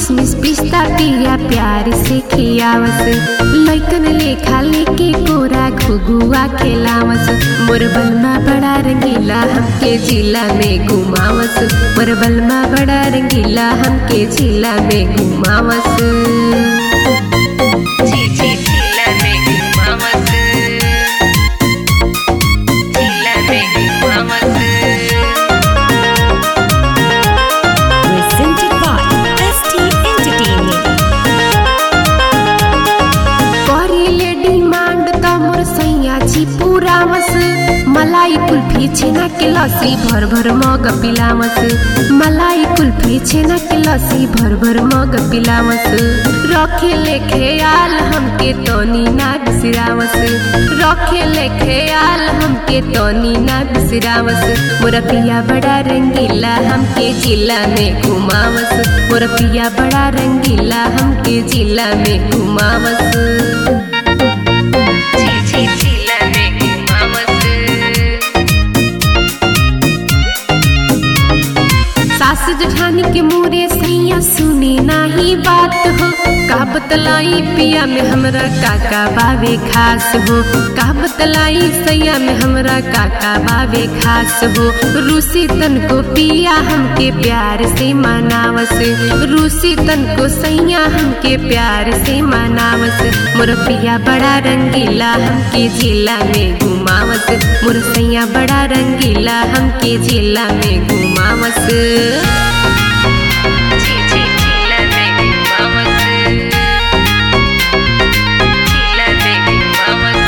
किसमिस पिस्ता पिया प्यार से खियावस लैकन लेखा लेके कोरा घुगुआ खेलावस मोर बलमा बड़ा रंगीला हमके जिला में घुमावस मोर बलमा बड़ा रंगीला हमके जिला में घुमावस जी जी जिला में घुमावस जिला में घुमावस Presented by ST Entertainment. करिले डिमांड त मोर सैया जी पुरावस मलाई कुल्फी छेना के लस्सी भर भर मग पिलावस मलाई कुल्फी छेना के लस्सी भर भर मग पिलावस रखे ले ख्याल हमके तोनी ना बिसरावस रखे ले ख्याल हमके तोनी ना बिसरावस मोर पिया बड़ा रंगीला हमके जिला में घुमावस मोर पिया बड़ा रंगीला हमके जिला में घुमावस जी जी जिला में घुमावस सास जठानी के मोरे सैया सुनी नाही बात हो का बतलाई पिया में हमरा काका बावे खास हो का बतलाई सैया में हमरा काका बावे खास हो रूसी तन को पिया हमके प्यार से मनावस रूसी तन को सैया हमके प्यार से मनावस मोर पिया बड़ा रंगीला हमके जिला में घुमावस मोर सैया बड़ा रंगीला हमके जिला में घुमावस जी जी जिला में घुमावस जिला में घुमावस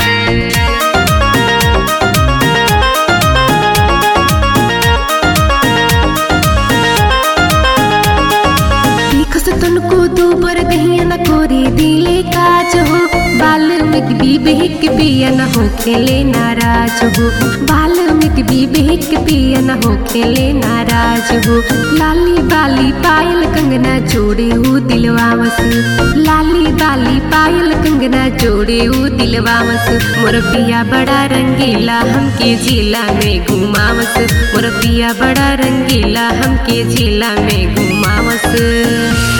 लिखस तनको दूबर दहिया न कोरी दिले काज हो बाल्मीकि विवेक पिया न हो खेले नाराज हो बाल्मीकि विवेक पिया न हो खेले नाराज हो लाली बाली पायल कंगना जोड़े हो दिलवावस लाली बाली पायल कंगना जोड़े हो दिलवावस मोर पिया बड़ा रंगीला हमके जिला में घुमावस मोर पिया बड़ा रंगीला हमके जिला में घुमावस